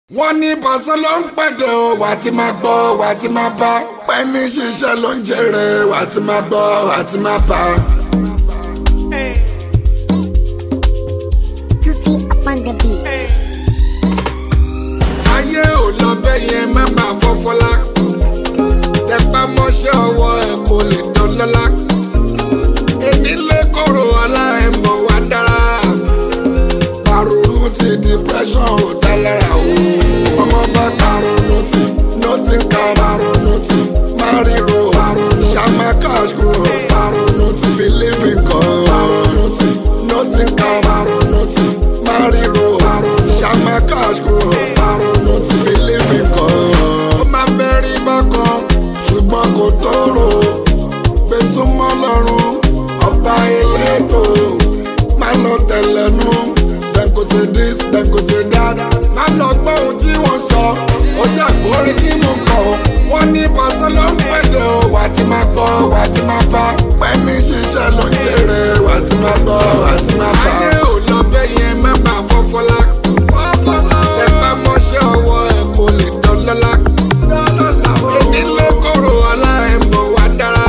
wọ́n ní pàṣẹ ló ń pẹ̀dẹ̀ o wà á ti máa gbọ́ wà á ti máa bá pẹ́ẹ́nì ṣiṣẹ́ ló ń jèrè wà á ti máa gbọ́ wà á ti máa bá. Tutti upon the beat. ayé ò lọ bẹ́ẹ̀ yẹn má máa fọ́fọ́lá tẹpá mọ́ṣẹ́ ọwọ́ ẹ̀ kò lè dán lọ́lá èmi lè kóró ọlá ẹ̀ mọ̀ wá dára paronu ti depression ò dá lára o ọmọ bá paronu ti nothing can paronu ti mariro paronu ṣàmà cash kúrò paronu ti believe in God paronu ti nothing can paronu ti mariro paronu ṣàmà cash kúrò paronu ti believe in God. ó máa bẹ́rí bákan ṣùgbọ́n kò tóró gbèsùmọ́ lọ́rùn ọba elétò máa lọ tẹ̀lẹ́nu dem go say this dem go say that má lọ gbọ́ ohun tí wọ́n sọ ó ṣàkórí tí mo kọ̀ wọ́n ní pàṣẹ ló ń pẹ̀lẹ́ o wà á ti máa gbọ́ wà á ti máa bá pẹ́ẹ́nì ṣiṣẹ́ ló ń jèrè wà á ti máa gbọ́ wà á ti máa bá. ayé ò lọ bẹ́ẹ̀ yẹn má máa fọ́fọ́lá tẹ bá mọ́ṣẹ́ ọwọ́ ẹ̀ kò lè dán lọ́lá èmi lè kóró ọlá ẹ̀ mọ̀ wá dára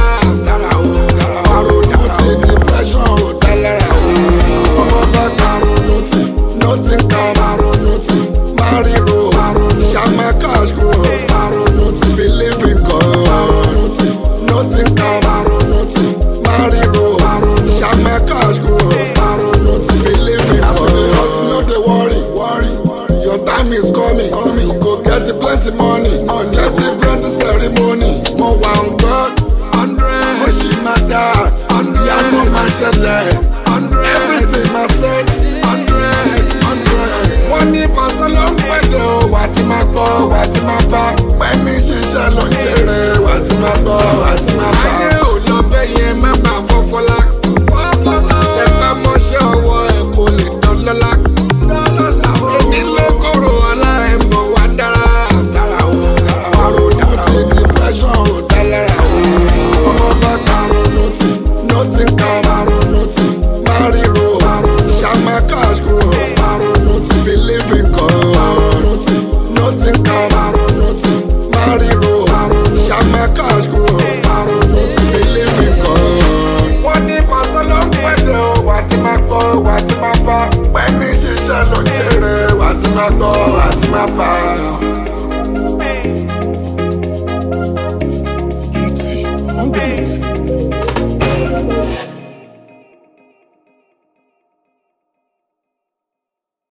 àròjù ti depression ò dá lára o ọmọ bá karonu ti nothing can karonu ti mariro ṣàmà cash kúrò karonu ti believe in God karonu ti nothing can karonu ti mariro ṣàmà cash kúrò karonu ti believe in God. hustle no dey worry worry your time is coming coming you go get the plenty money money get the plenty ceremony mo wà ń gbọ́ hundred ó ṣì máa dá ìyanu máa ṣẹlẹ̀ everything máa set hundred hundred. wọ́n ní pàṣẹ ló ń pẹ̀lẹ́ o wà á ti máa gbọ́ wà á ti máa bá pẹ́ẹ́nì ṣiṣẹ́ ló ń jèrè wà á ti máa gbọ́ wà á ti máa bá. ayé ò lọ bẹ́ẹ̀ yẹn má máa fọ́fọ́lá tẹ bá mọ́ṣẹ́ ọwọ́ ẹ̀ kò lè dán lọ́lá èmi lè kóró ọlá ẹ̀ mọ̀ wá dára àròjù ti depression ò dá lára o ọmọ bá karonu ti nothing can karonu ti mariro ṣàmà cash kúrò karonu ti believe in God karonu ti nothing can karonu ti mariro ṣàmà cash kúrò karonu ti believe in God. wọ́n ní pàṣẹ ló ń pẹ̀lẹ́ o wà á ti máa gbọ́ wà á ti máa bá pẹ̀lú ṣiṣẹ́ ló ń jèrè wà á ti máa gbọ́ wà á ti máa bá.